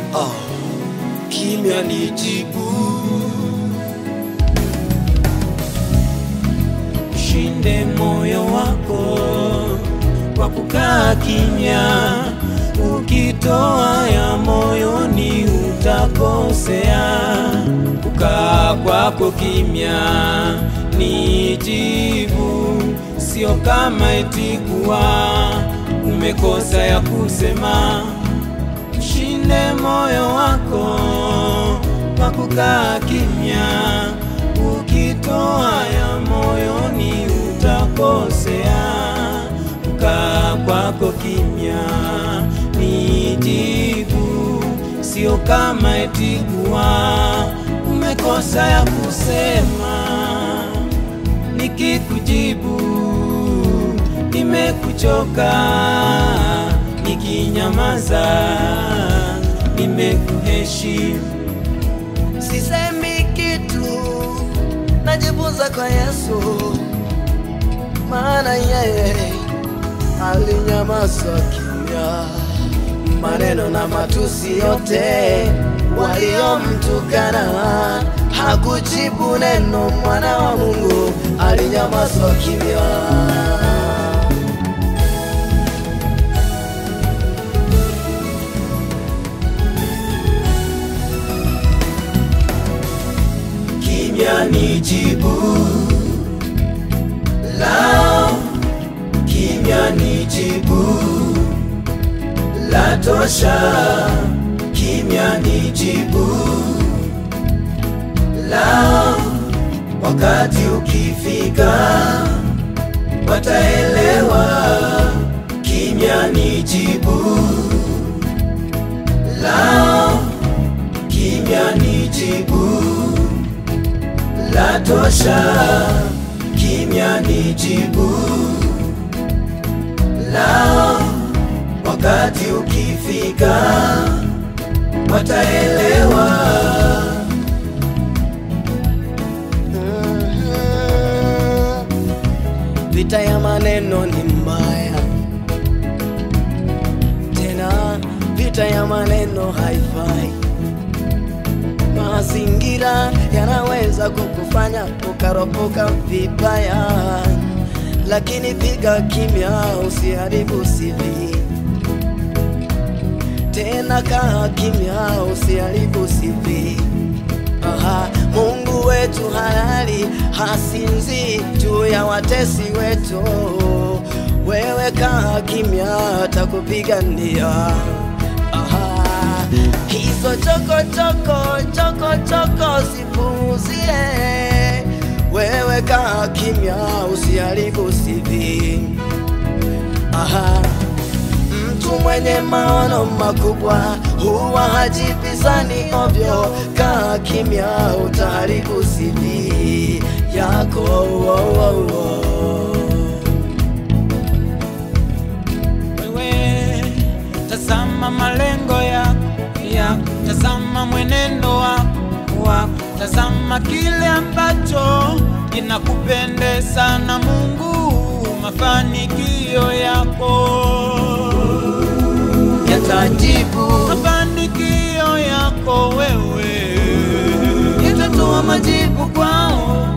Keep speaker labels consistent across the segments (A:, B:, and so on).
A: Oh, kimya ni jibu. Shinde moyo wako kwa kukaa kimya. Ukitoa ya moyoni utakosea. Kukaa kwako kimya ni jibu, sio kama eti kuwa umekosa ya kusema. Shinde moyo wako kwa kukaa kimya. Ukitoa ya moyoni utakosea. Kukaa kwako kimya ni jibu, sio kama eti kuwa umekosa ya kusema. Nikikujibu nimekuchoka, nikinyamaza nimekuheshimu.
B: Sisemi kitu, najifunza kwa Yesu, maana yeye alinyamaza kimya. Maneno na matusi yote waliomtukana, hakujibu neno. Mwana wa Mungu alinyamaza kimya.
A: Kimya ni jibu lao, kimya ni jibu la tosha. Kimya ni jibu lao, wakati ukifika wataelewa. Kimya ni jibu lao, kimya ni jibu la tosha. Kimya ni jibu lao, wakati ukifika wataelewa.
B: Mhm. Vita ya maneno ni mbaya, tena vita ya maneno haifai. Mazingira yanaweza kukufanya ukaropoka vibaya, lakini piga kimya, usiharibu CV. Tena kaa kimya, usiharibu CV. Aha, Mungu wetu halali hasinzi juu ya watesi wetu. Wewe kaa kimya, atakupigania. Aha, hizo choko choko choko choko sipuuzie. Wewe kaa kimya, usiharibu CV. Aha. Mtu mwenye maono makubwa huwa hajibizani ovyo. Kaa kimya, utaharibu CV yako. Oh, oh, oh.
A: Wewe tazama malengo yako yako, tazama mwenendo wako wako, tazama kile ambacho kinakupendeza na Mungu, mafanikio yako yatajibu mafanikio yako wewe, yatatoa majibu kwao.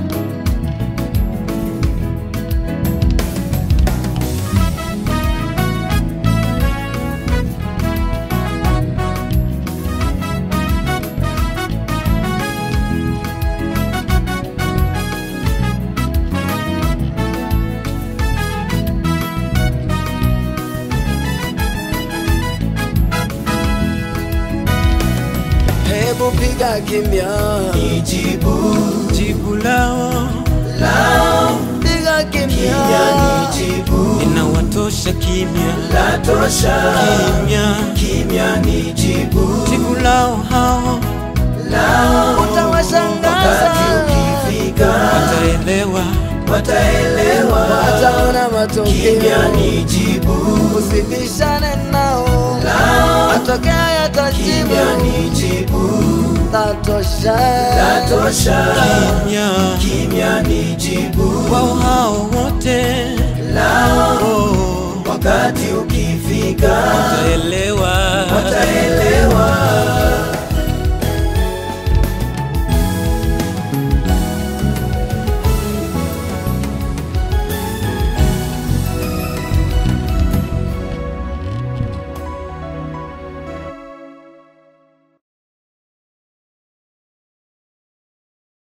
B: Hebu piga kimya,
A: Nijibu jibu lao lao,
B: piga kimya,
A: kimya nijibu, inawatosha kimya la tosha, kimya kimya nijibu, jibu lao hao lao,
B: Utawashangaza.
A: wakati ukifika wataelewa, wataelewa,
B: wataona matokeo.
A: kimya nijibu
B: Usibishane nao,
A: lao,
B: matokeo yatajibu.
A: kimya nijibu
B: Tatosha,
A: la tosha, kimya kimya nijibu wao hao wote lao, wakati ukifika wataelewa, wataelewa